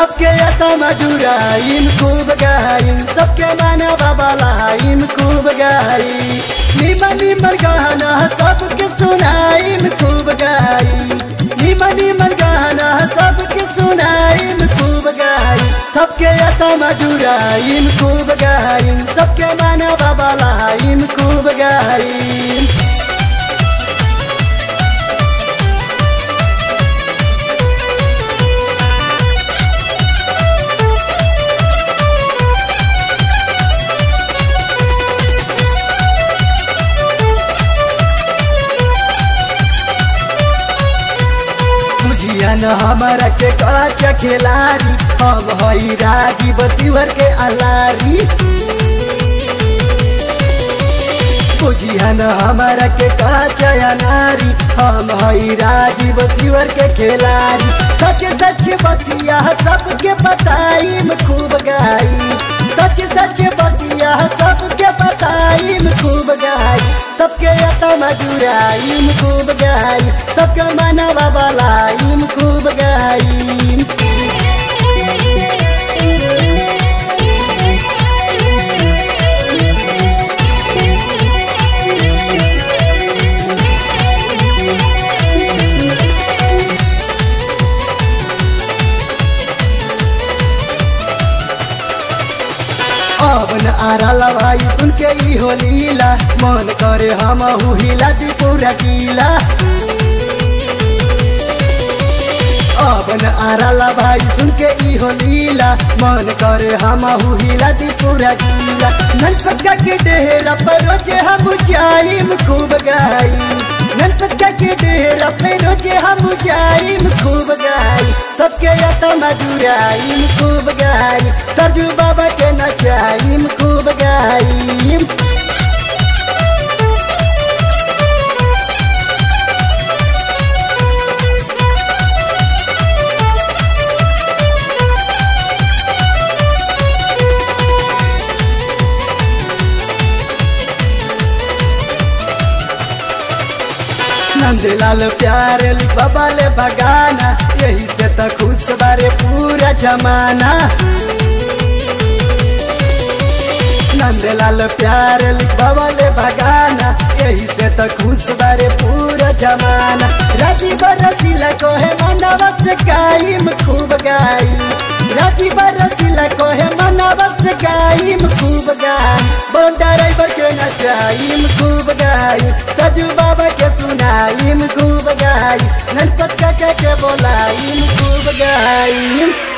सबके यता मजुराइम खूब गाइम सबके माना बाबालाइम खूब गाई निमन निमन गाना सबके सुनाइम खूब गाई निमन निमन गाना सबके सुनाइम खूब गाई सबके यता मजुराइम खूब गाइम सबके माना बाबालाइम खूब गाइम बुझिया न हमारा के काचा खिलाड़ी हम हई राजीव शिवर के अलारी बुझिया न हमारा के काचा नारी हम हई राजीव शिवर के खिलाड़ी सच सच बतिया सबके बताइम खूब गाई सच सच बतिया सबके बताइम खूब गाई सबके यता मजुराइम खूब गाई सबके मनवा बलाइम खूब गाई अब न आरा लवाई सुन के ई हो लीला मन करे हम हिला दी पूरा कीला अब न आरा लवाई सुन के ई हो लीला मन करे हम हिला दी पूरा कीला ननपतका के डेरा पर रोजे हम जाइम खूब गाई ननपतका के डेरा पर रोजे हम जाइम खूब गाई सबके यता मजुराइम खूब गाई सरजू बाबा के नचाइम खूब गाइम नंदलाल प्यारे बाबा ले बगाना यही से तो खुश बारे पूरा जमाना नंदलाल प्यारे बाबा ले बगाना यही से तो खुश बारे पूरा जमाना राजी बरसीला कोहे मनवा से गाइम खूब गाई राजी बरसीला कोहे मनवा से गाइम खूब गाई बोन ड्राइवर के नचाइम खूब गाई सजू बाबा के सुनाइम खूब गाई ननपत काका के बोलाइम खूब गाइम